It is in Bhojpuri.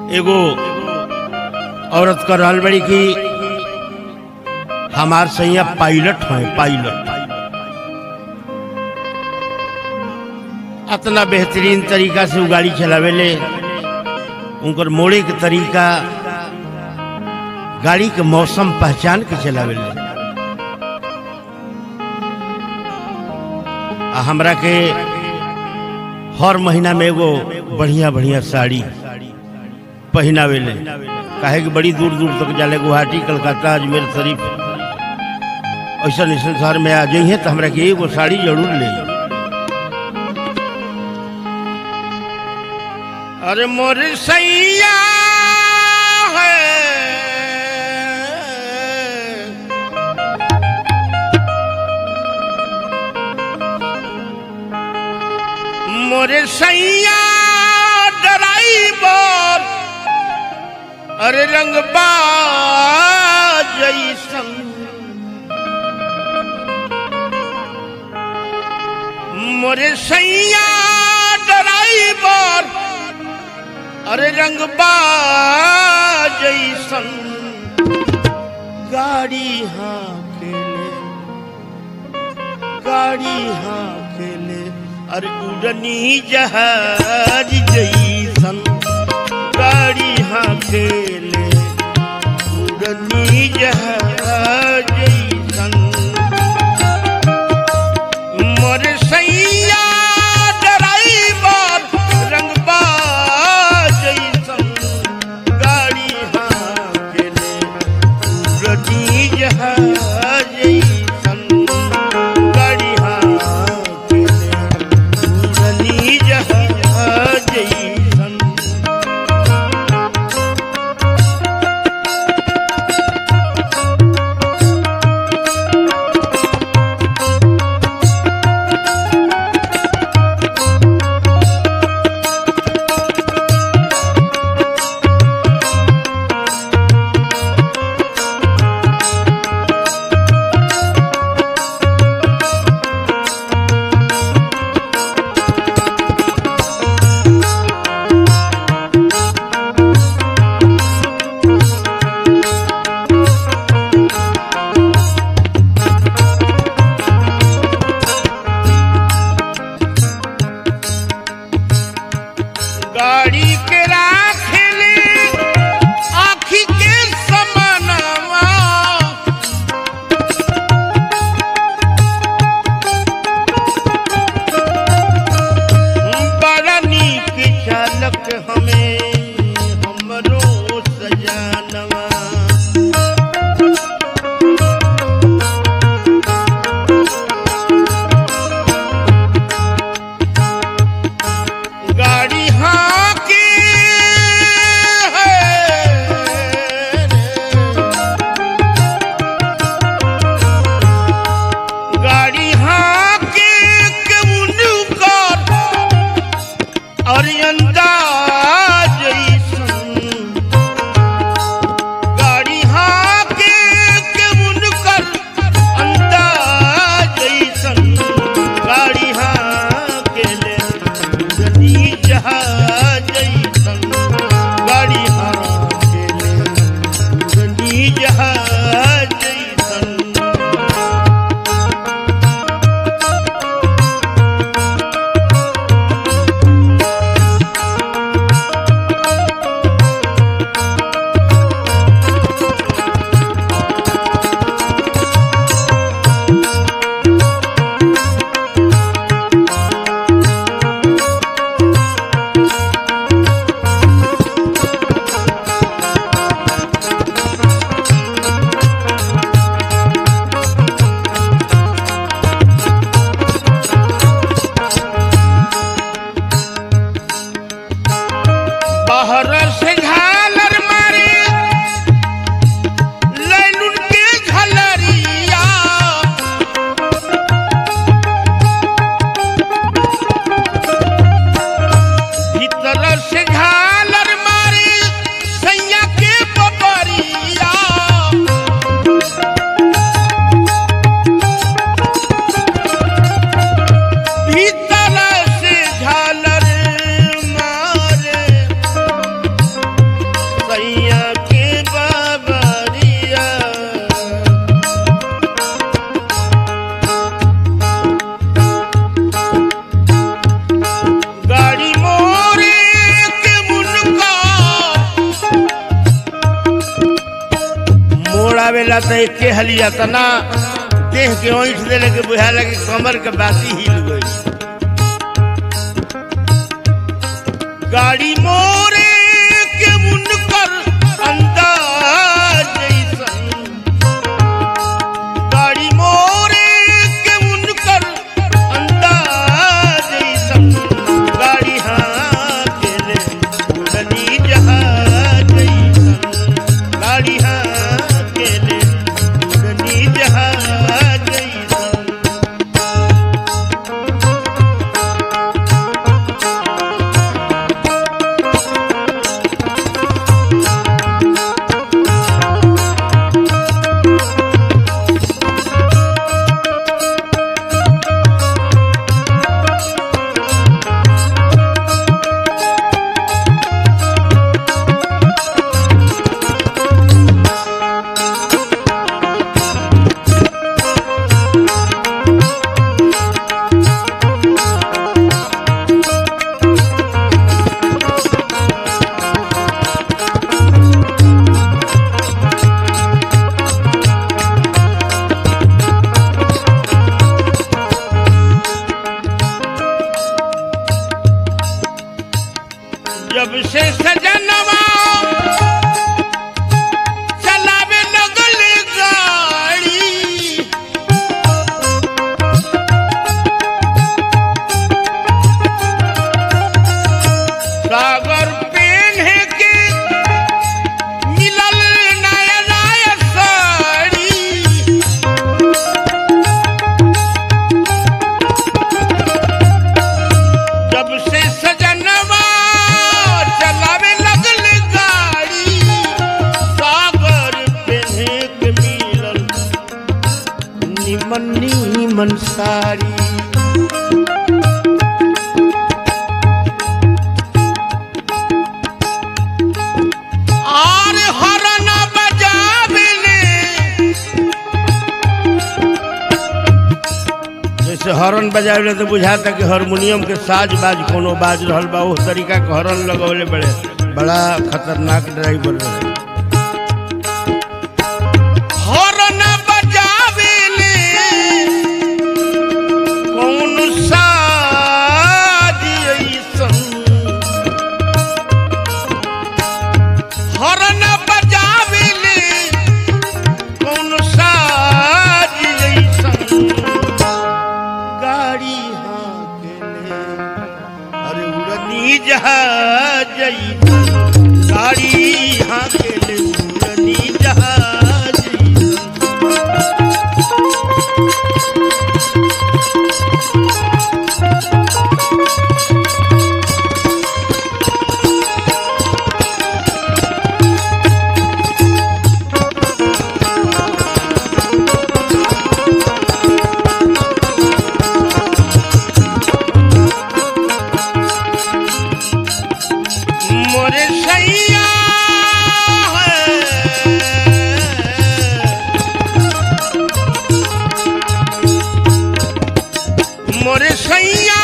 एगो औरत कर रहल बड़ी की हमार सैया पायलट है पायलट अतना बेहतरीन तरीका से वो गाड़ी चलावेले उनकर मोड़े के तरीका गाड़ी के मौसम पहचान के चलावेले आ हमरा के हर महीना में एगो बढ़िया बढ़िया साड़ी पहनावेले काहे कि बड़ी दूर दूर तक जाले गुवाहाटी कलकत्ता अजमेर शरीफ ऐसा ऐसा शहर में आ जाइए तो हमरा के एगो साड़ी जरूर ले अरे मोर सैया है मोरे सैया ड्राइवर अरे रंगबा जैसन मोरे सैया ड्राइवर अरे रंगबा जैसन गाड़ी हाँ खेले गाड़ी हाँ खेले अरे उड़नी जहाज जैसन गाड़ी हाँ खेले उड़नी जहाज जैसन मोर सैया ड्राइवर रंगबा जैसन गाड़ी हाँ खेले उड़नी जहाज जैसन गाड़ी हाँ खेले उड़नी जहाज जैसन जाता है के हलिया तना देह के ओंठ देले के बुझा लगे कमर के बाती हिल गई गाड़ी मोरे के मुनकर अंदाज जैसन गाड़ी मोरे के मुनकर अंदाज जैसन गाड़ी हाँ के ले उड़नी जहाज जैसन गाड़ी हाँ के ले उड़नी जहाज जैसन जब से सजनवा चलावे लगल गाड़ी सागर पेन्हे के मिलल नया नया साड़ी जब से सजनवा चलावे लगल गाड़ी सागर पेन्हे के मिलल निमन निमन साड़ी आर हरन बजावेले जैसे हॉर्न बजावे तो बुझाता कि हारमोनियम के साज बाज कोनो बाज रहल बा उस तरीका के हॉर्न लगवले बड़े बड़ा खतरनाक ड्राइवर रहे हॉर्न बजावेले कौन साज ऐसन हॉर्न बजावेले कौन साज ऐसन गाड़ी हाकेले अरे उड़नी जहाज जैसन। गाड़ी हाकेले उड़नी जहाज जैसन। मोरे सैया मोरे सैया